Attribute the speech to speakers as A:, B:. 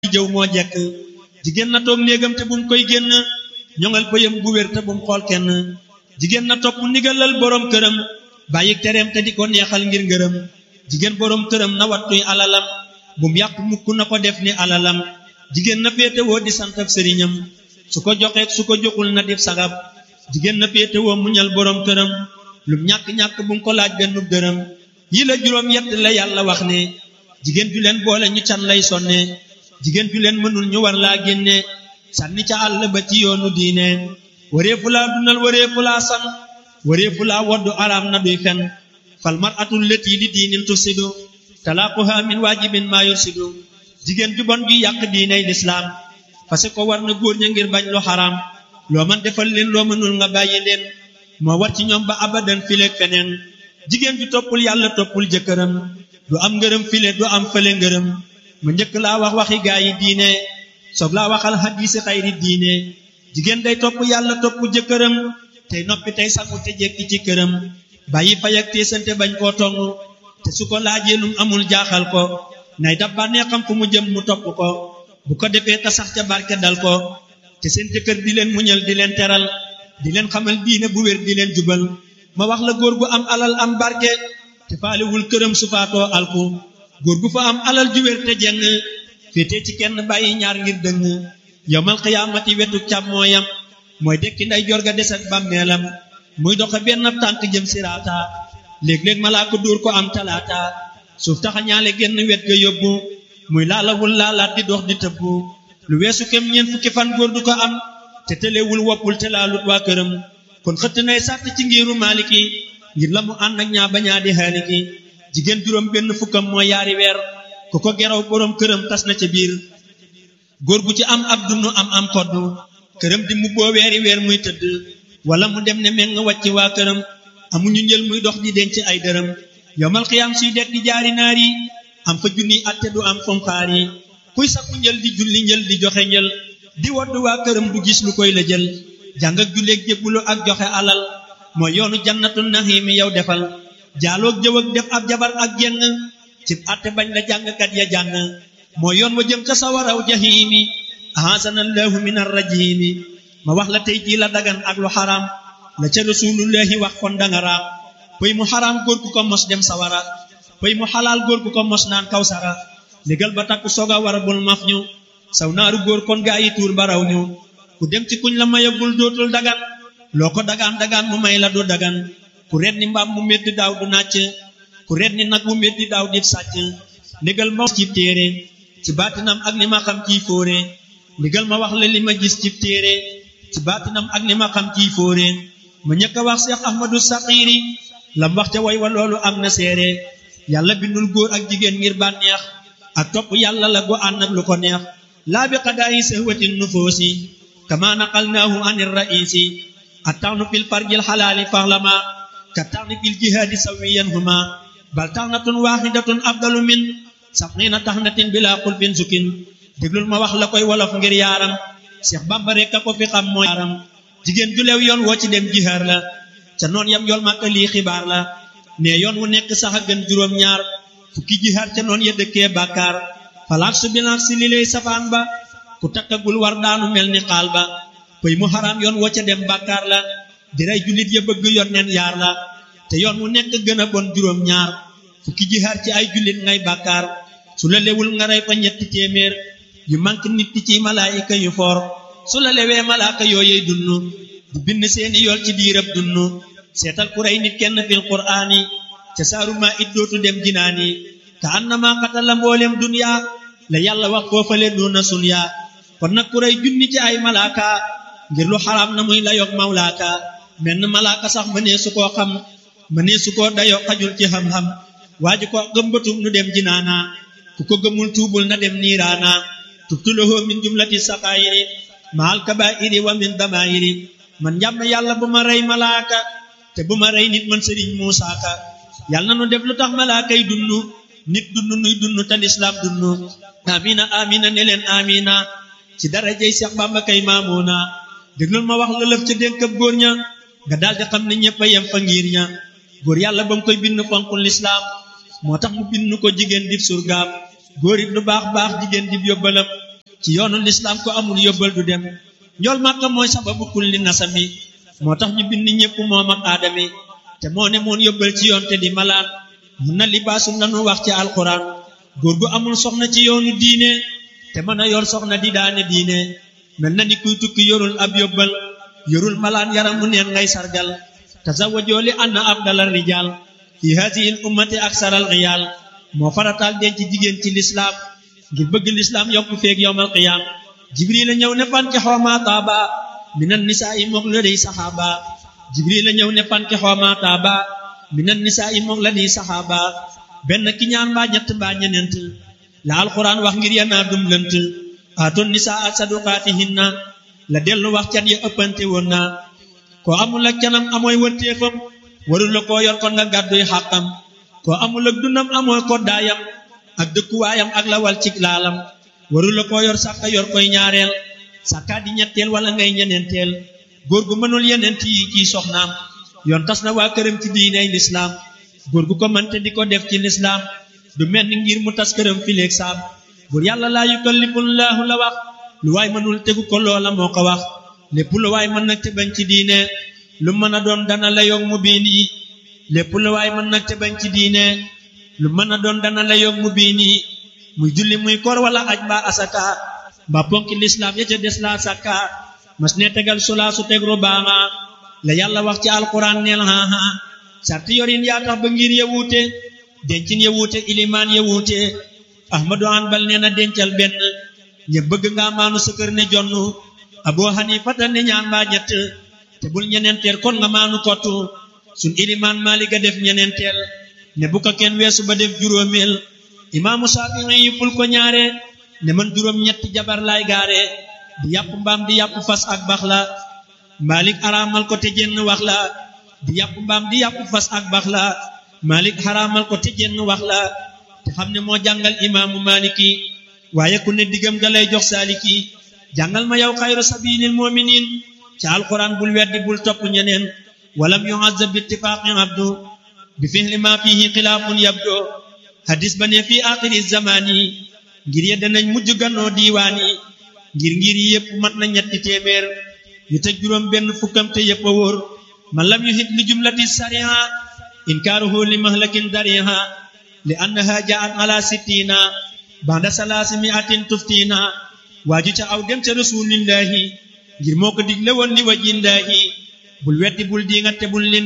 A: jëw moo jekk jigéen na toog néegam te bum koy génn ñoŋal pëyam gu wér te bum xool kenn jigéen na topp ndigalal boroom këram bàyyi tereem te di ko neexal ngir ngërëm jigéen boroom këram na wattuy alalam bum yàq mukk na ko def ni alalam jigéen na féetewoo di sant ak sëriñam su ko joxeek su ko joxul na def sagab jigéen na féetewoo muñal boroom këram lum ñàkk-ñàkk bum ko laaj benn dërëm yi la juróom yett la yàlla wax ne jigéen ju leen boole ñu can lay sonne jigéen ju leen mënul ñu war laa génne sànni ca àll ba ci yoonu diine wareefu laa dundal wareefu laa san wareefu laa woddu araam na duy fen fal mar atul lëtii li diinin tusidu talaaquha min waajibin maa yursidu jigéen ju bon ju yàq diiney lislaam parce que war na góor ña ngir bañ lu xaraam loo man defal leen loo mënul nga bàyyi leen moo war ci ñoom ba abadan fileeg feneen jigéen ju toppul yàlla toppul jëkkëram du am ngërëm file du am fële ngërëm ma njëkk laa wax waxi gaa yi diine soog laa waxal xadiisi xayri diine jigéen day topp yàlla topp jëkkëram tey noppi tey sangu te jekki ci këram bàyyi fay ak teesante bañ koo tong te su ko laajee lum amul jaaxal ko nay dab bànnee xam fu mu jëm mu topp ko bu ko defee ta sax ca barke dal ko te seen jëkkër di leen muñal di leen teral di leen xamal diine bu wér di leen jubal ma wax la góor gu am alal am barke te faalewul këram su faatoo alku góor gu fa am alal ju wér te jeng féetee ci kenn bàyyi ñaar ngir dëng yowmal xiyaamati wetu càmmooyam mooy dekki nday jorga des ak bàmmeelam muy doxe benn tànk jëm siraata léeg-léeg malaa ko dóor ko am talaata suuf taxa ñaale genn wet ga yóbbu muy laalawul laalaat di dox di tëbbu lu weesu kem ñeent fukki fan góor du ko am te tëlewul woppul te laalut waa këram kon xëtt nay sàtt ci ngiru maaliki ngir la mu ànd ak ñaa bañaa di xaaliki jigéen juróom benn fukkam mooy yaari weer ku ko geraw boroom këram tas na ca biir góor gu ci am ab dunu am am koddu këram di mu boo weeri weer muy tëdd wala mu dem ne meng wàcc waa këram amuñu njël muy dox di denc ay dërëm yowmal xiyaam suy dekk di jaari naar yi am fa junni atte du am fom xaar yi kuy sakku njël di julli njël di joxe njël di wodd waa këram du gis lu koy la jël jàng ak julleeg jébbulu ak joxe alal mooy yoonu jannatu naxiimi yow defal jaaloog jëw ak def ab jabar ak jenn ci atte bañ la jàngkat ya jàng mooy yoon wa jëm ca sawaraw jahiimi ahasanallahu min arrajimi ma wax la tey jii la dagan ak lu xaraam la ca rasulullahi wax kon danga raam pëy mu xaraam góor gu ko mos dem sawara pëy mu xalaal góor gu ko mos naan kawsara légal ba takku soga war bul maf ñu saw naaru góor kon gaa yi tuur baraw ñu ku dem ci kuñ la mayagul dootul dagan loo ko dagaan dagaan mu may la du dagan ku ret ni mbaam mu métti daaw du nàcc ku ret ni nag mu métti daaw di sàcc ndigal ma ci téere ci baatinam ak ni ma xam ciy fóore ndigal ma wax la li ma gis ci téere ci baatinam ak ni ma xam ciy fóore ma ñëkk a wax Seex Ahmadu Saxiiri lam wax ca way wa loolu am na seere yàlla bindul góor ak jigéen ngir bànneex ak topp yàlla la go ànd ak lu ko neex laa bi qadaayi sahwatin nufoosi kama naqalnaahu anir raisi attaxnu fil farjil xalaali faxlama ka taxni fil jihaadi sawiyan huma bal taxnatun waaxidatun afdalu min sabxiina taxnatin bila xulfin sukin déglul ma wax la koy wolof ngir yaaram Seex Bamba rekk a ko fi xam mooy yaaram jigéen ju leew yoon woo ci dem jihaar la ca noon yam yool màkka lii xibaar la ne yoon wu nekk sax a gën juróom ñaar fukki jihaar ca noon ya dëkkee bàkkaar falaak su bilaak si li lay safaan ba ku takkagul war daanu mel ni xaal ba pëy mu xaraam yoon woo ca dem bàkkaar la di rey jullit ya bëgg yoon neen yaar la te yoon wu nekk gën a bon juróom ñaar fukki jihaar ci ay jullit ngay bàkkaar su la lewul nga rey fa ñetti téeméer yu manque nit ki ci malaayika yu foor su la lewee malaaka yooyey dunnu di bind seeni yool ci diirab dunnu seetal ku rey nit kenn fil qur'aani ca saaru maa it dootu dem jinaani ka annama qatala mboolem duniya la yàlla wax foofale duna sunya kon nag ku rey junni ci ay malaaka ngir lu xaraam na muy la yog mawlaaka menn malaaka sax mënee su koo xam mënee su koo dayo xajul ci xam-xam waa ji ko gëmbatum nu dem jinaana ku ko gëmul tuubul na dem niiraana tubtulahu min jumlati saqaayiri maal kabaa'iri wa min damaayiri man njàm yàlla bu ma rey malaaka te bu ma rey nit man sëriñ Muusaa Ka yàlla na nu def lu tax malaaka yi dunnu nit dunnu nuy dunnu te lislaam dunnu amina amina ne leen amina ci darajey Seex Bamba kay maamuuna déglul ma wax la lëf ca dénkab góor ña nga daldi xam ne ñëpp a yem fa ngir ña góor yàlla ba mu koy bind fonkul lislaam moo tax mu bind ko jigéen dib surgaam góor it lu baax baax jigéen dib yóbbalam ci yoonu lislaam ko amul yóbbal du dem njool màkka mooy sababu kulli nasami moo tax ñu bind ñépp moom ak aadami te moo ne moon yóbbal ci yoon te di malaan mun na libaasum lanu wax ci alxuraan góor gu amul soxna ci yoonu diine te mën a yor soxna di daane diine mel na ni kuy tukki yorul ab yóbbal yorul malaan yaram mu neen ngay sargal tazawwajoo li anna afdalal rijaal fi haadihi l ummati aksaral riyaal moo farataal denc jigéen ci lislaam ngir bëgg lislaam yokku feeg yowmal qiyaam jibril la ñëw ne fanki xoomaa taaba minan nisaa i moog la dey saxaaba jibril la ñëw ne fanki xoomaa taaba minan nisaa i moog la dey saxaaba benn ki ñaan mbaa ñett mbaa ñeneent la alquran wax ngir yanaa dum lënt aatoon nisaa ak saduqaatihinna la dellu wax can ya ëppante woon na koo amul ak canam amooy wërteefam warul la koo yor kon nga gàdduy xàqam koo amul ak dundam amooy koddaayam ak dëkkuwaayam ak la wal cig laalam warul la koo yor sàkka yor koy ñaareel sàkkaa di ñetteel wala ngay ñeneenteel góor gu mënul yeneent yi ciy soxnaam yoon tas na waa këram ci diiney lislaam góor gu ko mënte di ko def ci lislaam du mel ni ngir mu tas këram fileeg saam bur yàlla laa yukallifullaahu la wax lu waay mënul tegu ko loola moo ko wax lépp lu waay mën nag te bañ ci diine lu mën a doon dana la yog mu biin yi lépp lu waay mën nag te bañ ci diine lu mën a doon dana la yog mu biin yi muy julli muy koor wala aj mbaa asaka mbaa ponki lislaam ya ca des laa sakka mas ne tegal sulaa su teg rubaanga la yàlla wax ci alquran neel haha sarti yorin yaa tax ba ngir ya wuute dencin ya wuute ilimaan ya wuute ahmadu hanbal nee na dencal benn ña bëgg nga maanu sa kër ne jonn abu hanifata ne ñaan mbaa ñett te bul ñeneenteel kon nga maanu kottu sun ilimaan maaliga def ñeneenteel ne bu ko kenn weesu ba def juróomeel imaamu saafi'i yi ful ko ñaare ne man juróom ñetti jabar laay gaare di yàpp mbaam di yàpp fas ak bax la maalik araamal ko te jenn wax la di yàpp mbaam di yàpp fas ak bax la maalik araamal ko te jenn wax la te xam ne moo jàngal imaamu maaliki waaye ku ne diggam ga lay jox saaliki jàngal ma yow xayru sabilil muminin ci alquran bul weddi bul topp ñeneen walam yu'azzab bi ittifaqi abdu bi fihli ma fihi xilaafun yabdo hadis ba ne fii axiri zamani ngir ye danañ mujj gannoo diiwaan yi ngir ngir yi yëpp mat na ñetti téeméer yu teg juróom benn fukkam te yëpp a wóor man lam yuhit li jumlati sariha inkaaruhu li mahlakin dariha li annaha ja'at ala sittina banda salaasi mi'atin tuftina waaju ca aw dem ca rasulillahi ngir moo ko digle woon li wajillaahi bul weddi bul diingat te bul leen